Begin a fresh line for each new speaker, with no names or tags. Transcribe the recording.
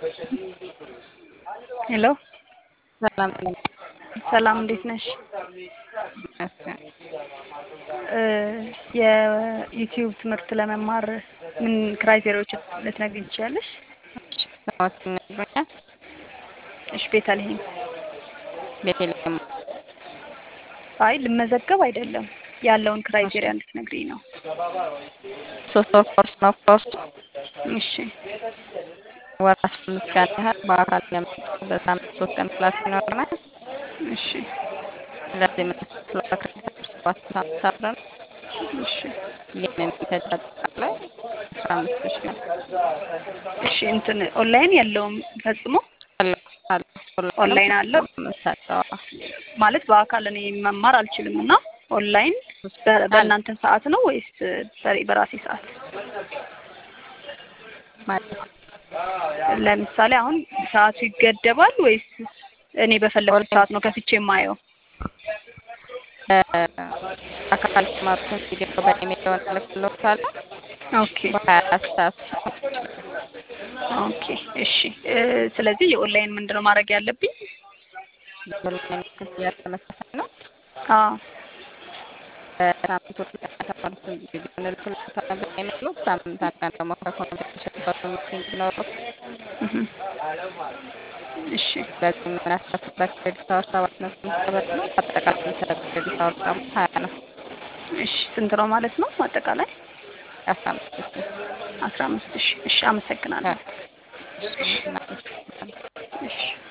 ሄሎ
ሰላም
ሰላም፣ እንዴት ነሽ?
ይመስገን።
የዩቲዩብ ትምህርት ለመማር ምን ክራይቴሪያዎችን ልትነግሪኝ ትችያለሽ?
ስሞት ይነግሩኛል?
እሺ፣ ቤተልሔም።
ቤተልሔም
አይ ልመዘገብ አይደለም ያለውን ክራይቴሪያ እንድትነግሪኝ ነው።
ሶስት ወር ኮርስ ነው ኮርሱ።
እሺ
ወር አስራ አምስት ቀን ያህል በአካል ለመጡ በሳምንት ሶስት ቀን ክላስ ይኖረናል።
እሺ
ስለዚህ የምንከፍለው ክሬዲት ሰባት ሳምንት አብረን
እሺ
ግን የሚፈጅ አጠቃላይ አስራ አምስት ሺህ ነው።
እሺ እንትን ኦንላይን የለውም ፈጽሞ
አለ አለ
ኦንላይን አለው
የምንሰጠው
ማለት በአካል እኔ መማር አልችልም እና ኦንላይን በ- በእናንተ ሰዓት ነው ወይስ በ- በራሴ ሰዓት?
ማለት
ለምሳሌ አሁን ሰዓቱ ይገደባል ወይስ እኔ በፈለኩት ሰዓት ነው ከፍቼ የማየው?
አካል ተማሩትን ቪዲዮ በኢሜል ልክልዎታል።
ኦኬ
በሀያ አራት ሰዓት
ኦኬ እሺ እ ስለዚህ የኦንላይን ምንድን ነው ማድረግ ያለብኝ?
በኦንላይን ክፍያ ተመሳሳይ ነው።
አዎ
በሳምንት ሁለት ቀን የተማሩትን ቪዲዮ እንልክልዎታለን በኢሜይሉ። ሳምንት አንድ ቀን ደግሞ ከኮንቨርሴሽን ጋር ሚቲንግ ይኖረው።
እህ እሺ
ስለዚህ የምናስከፍልበት ክሬዲት አወር ሰባት ነው ስምንት ነው። አጠቃላይ የሚሰጥ ክሬዲት አወር ደግሞ ሀያ ነው።
እሺ ስንት ነው ማለት ነው አጠቃላይ?
አስራ አምስት ሺህ
አስራ አምስት ሺህ እሺ አመሰግናለሁ።
እናመሰግናለን።
እሺ